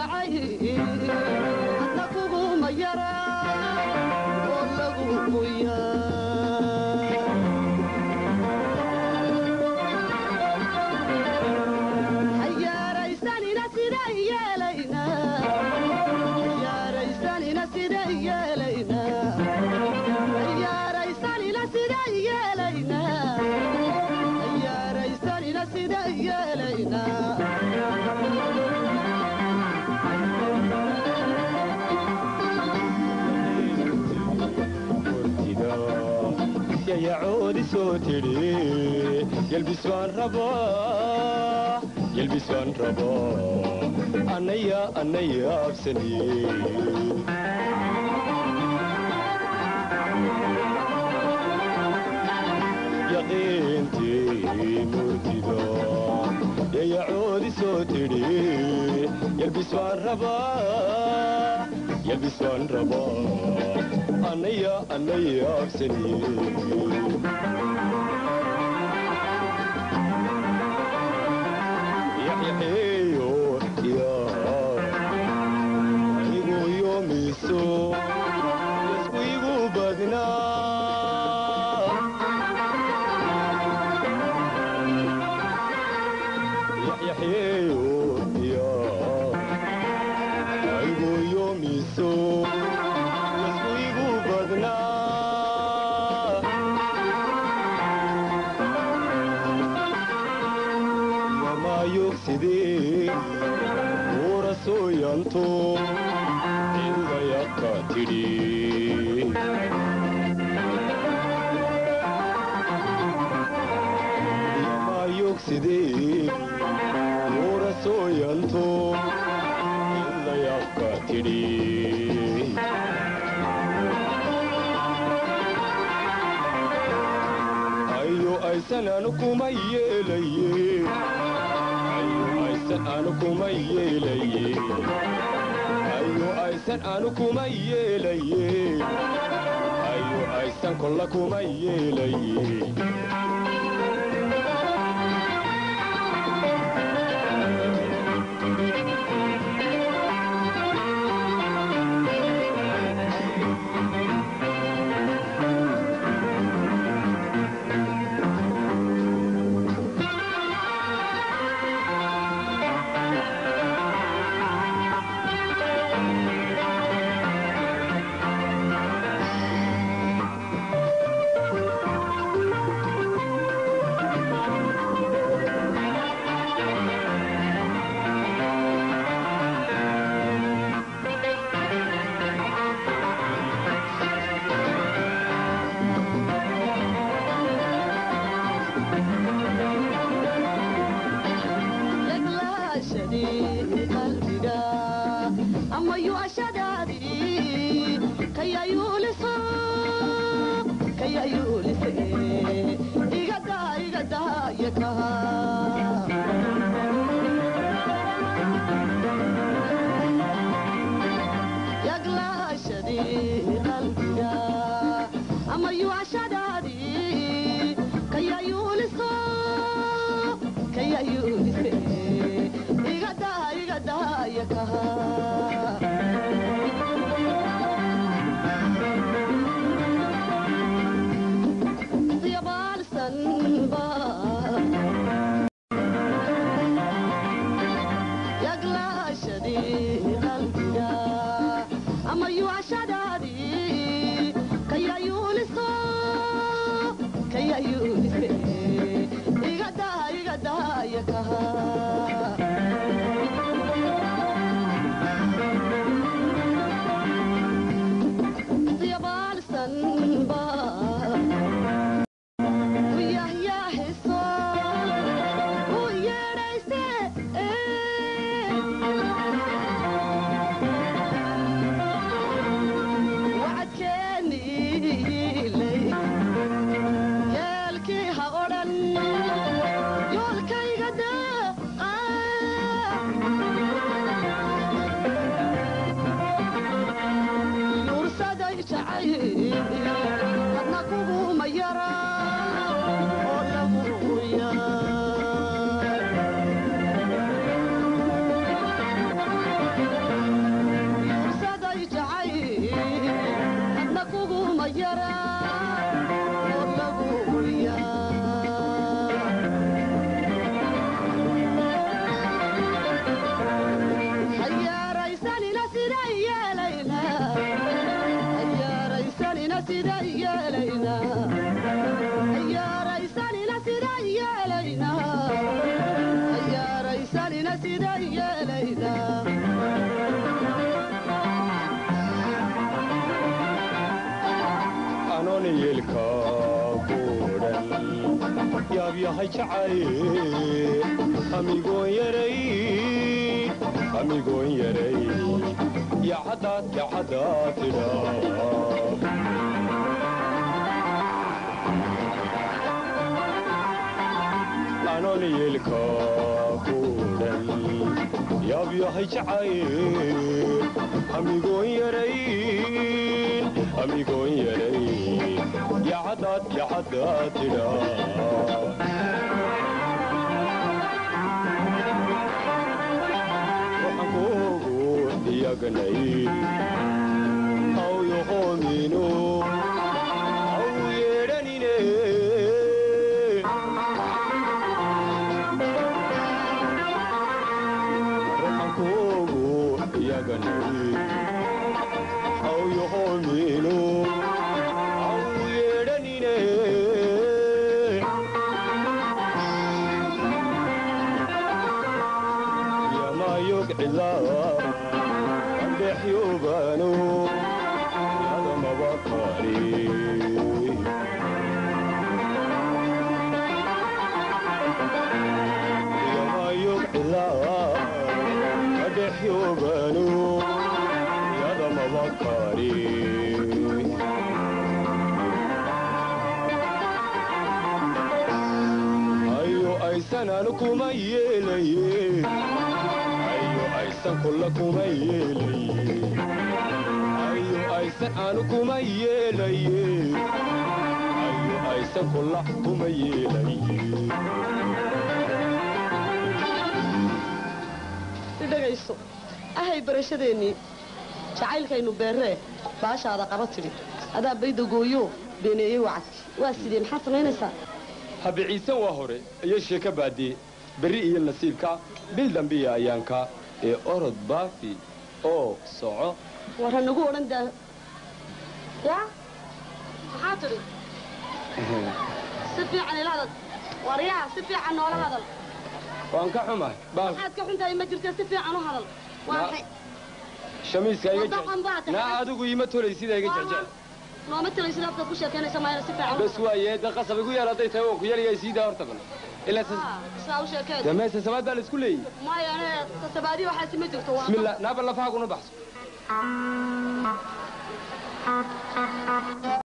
kacay hadna kuguma yara oo lagugu yaa hayaaraysanina sida yeelayna hayaaraysanina sida yeelayna hayaaraysanina sida yeelayna hayaaraysanina sida yeelayna yayacoodi soo tidhi yelbis waan rabaa yelbis waan rabaa annaya annaya absaniye yaqiintii murtida yayacoodi soo tidhi yelbis waan rabaa yelbis waan rabaa annaya annaya absaniye yaxyaxeeyo yaa igu yoomiso yasku igu badnaa yaxyaxeeyo yaa igu yoomiso yasku igu badnaa wamayogsidee uura sooyanto cidudayaka tidhi wamayogsidee uura sooyanto cidudayaka tidhi ayo aysan anu kuma yeelaye ayo aysan anu kuma yeelaye ayo aysan anu kuma yeelaye ayo aysan kolla kuma yeelaye yaglaashadii qalbiga ama yuashadaadii kayayuuliso kayayuulise igadaa igadaa yakaha yaglaashadii qalbiga ama yuashadaadii kayayuuliso kayayuulise igadaa igadaa yakaha yabalsanba yaglaashadii qalbiga ama yuashadaadii kayayuuliso kayayuulise igadaa igadaa yakaha yabalsanba uyahyahiso u yeedhayse wacadkeeniiley yeelkii ha odhan yoolkayga daa yaabyahay jacay amigoon yaray amigoon yaray yacadaad yacadaad tidhaa anoon yeelka kuudhan yaabyahay jacay amigoon yaray amigoon yaray yacadaad yacadaad tidhaa waxaan kuugu iyaganay hawyohoomino haw yeedhanine waxaan kuugu iyaganay hawyohoomino haw yeedhanine yamayog cilaa andhexyoobano yadamabakari yamayog cilaa andhexyoobano yadamabakari ayo aysan anu kuma yeelaye ayo aysan kulla kuma yeelaye ayo aysan anu kuma yeelaye ayo aysan kulla kuma yeelaye idhagayso ahay barashadeennii jacaylkaynu beerree baashaada qaba tidhi adaa bayda gooyo beeneeyey wacadkii waa sidee maxaad samaynaysaa habiciisan waa hore iyo sheeka baadie berri iyo nasiibka bil dambiya ayaanka ee orod baafi oo soco war hanagu odhan daa ya maxaa tidhi si fiican ila hadal waryaha si fiican noola hadal waan ka xumahay baal maxaad ka xuntahay ma jirta si fiican u hadal waa Na- maxay shamiiska iga Wadaqan baa jecel tahay. naa adigu ima tolay sida iga jecel nooma talaysid afkaad ku sheekaynaysa maayna si fiican u bas waaye da qasab igu yaal hadday tahay waan ku yaliyaa siidaa horta bal ilaa hadal. Ah, saa u sheekeed dee meesa samaad baa la isku leeyahy maya ane tasabaadiyo waxaasi ma jirto waa bismillah naaba lafaha kuna baxso